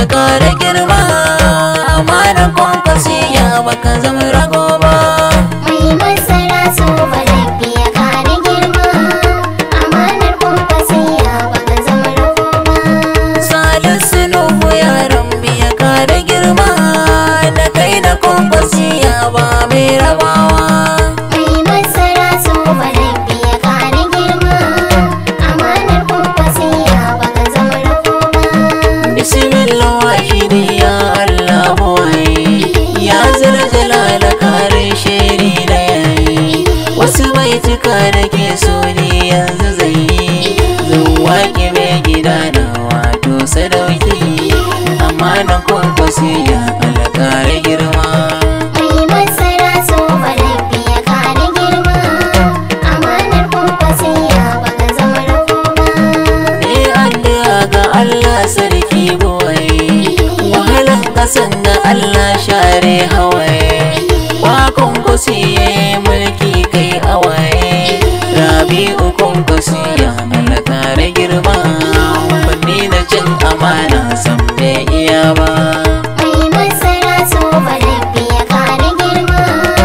ya kara girma amanar kwankwasi ya baka zama rago ba Mai masara so rabbi ya kare girma Amanar kwankwasiya baka zama rago ba salisu nuhu yaran ya kara girma da kai da kwankwasi ya ba mai rabawa Mai masara so rabbi ya kare girma Amanar kwankwasiya baka zama rago ba bismillah wahidi ya allah buwai ya zalzala kare shiri da yayi wasu baituka da ke so ne yanzu zai yi zan waƙe mai gida na wato sadauki amma na kwankwasi ya alƙara girma Mai masara so rabbi ya kare girma Amanar kwankwasiya baka zama rago ba ne addu'a ga Allah sarki buwai wahalan ƙasan da Allah share hawaye wakon kusi ya yi mulki kai awaye rabi'u kunkusi ya malaka girma banni na cin amana san bai iya ba Mai masara so rabbi ya kare girma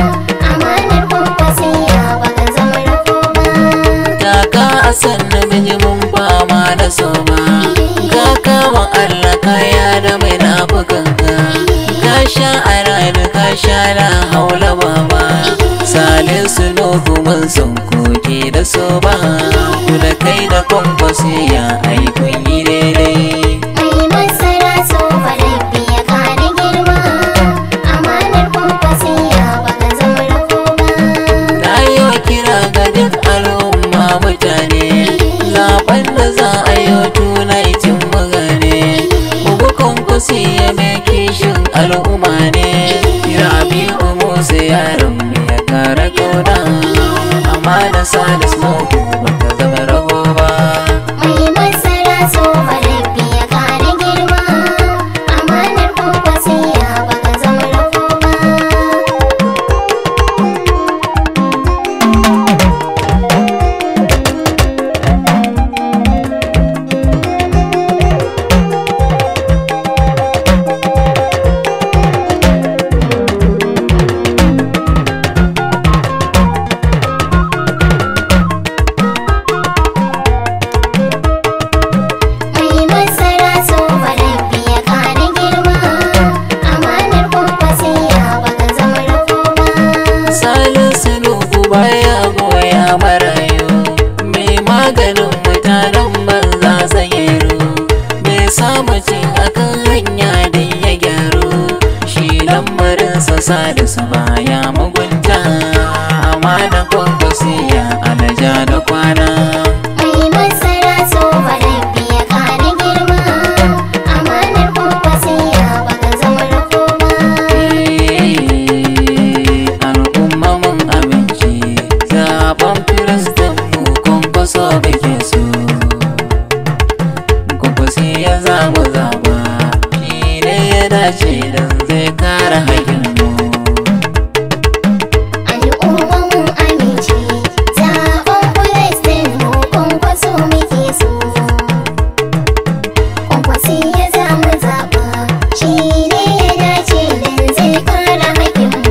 Amanar kwankwasiya baka zama rago ba Kaka a sannu bijimin fama da soma Ka kama Allah kaya da mai nafukanka Ka sha a rana ka sha la haula baba Salisu nuhu mun son koke da soba Ku da kai da kwankwasi ya aikun yi daidai Mai masara so rabbi ya kare girma Amanar kwankwasiya baka zama rago ba Na yi wa kira ga duk al'umma mutane Zaben da za a yi wa tunaitin magane Bugukun kusi ya mai kishin al'umma ne Rabi'u Musa yaron mu ya kara kauna Amma da Salis Nuhu baka zama rago ba Mai masara so rabbi ya kare girma Amanar kwankwasiya baka zama rago ba Mai masara so rabbi ya kare girma Amanar kwankwasiya baka zama rago ba Salisu Nuhu baya goya marayu Mai maganin mutanen banza zayero Mai samu cin akan hanya da ya gyaru Shi lamarinsa Salisu baya mugunta Amma da kwankwasi ya alaja da kwana Mai masara so rabbi ya kare girma Amanar kwankwasiya baka zama rago ba al'umma mun abinci zaben firistin mu kwankwaso muke so kwankwaso ya zamu zaba shi ne ya dace don zai kare haƙƙin mu Al'umma mun amince Zaɓen Palestine mu kwankwaso muke so Kwankwasi ya zamu zaɓa Shi ne ya dace don zai kare haƙƙinmu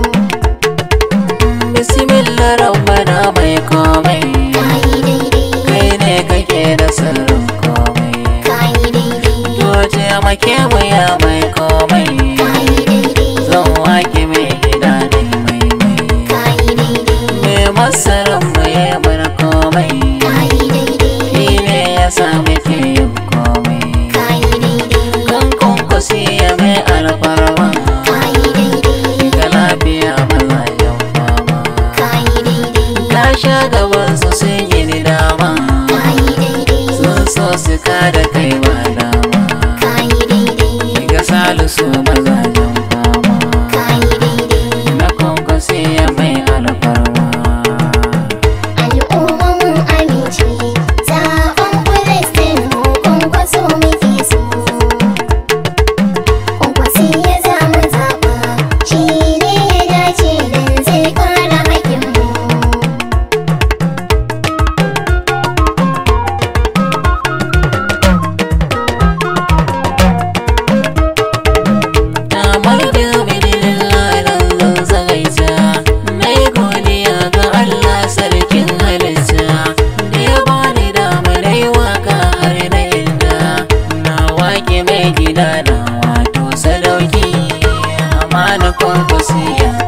bismillah rabbana mai komai Kayi daidai, kai ne kake da sirrin komai kayi daidai, to taimake mu ya mai komai kayi daidai, zan wake mai gida ne mai mai kayi daidai, mai masarar mu ya bar komai kayi daidai, Shi ne ya sa muke yin komai kayi daidai, Kan kunkusi ya mai alfarma kayi daidai, Ga lafiya mazajen fama kayi daidai, Ka sha gaban su sun yi ni dama kayi daidai, Sun so su kada kai ba dama kayi daidai. Ga salisu mazajen fama Kayi daidai, Na kunkusi ya mai alfarma al'umma mun amince, zaɓen Palestine mu kwankwaso muke so. Kwankwasi ya zamu zaɓa, shi ne ya dace don zai kare haƙƙinmu. mai gida na wato sadauki amana kwankwasiya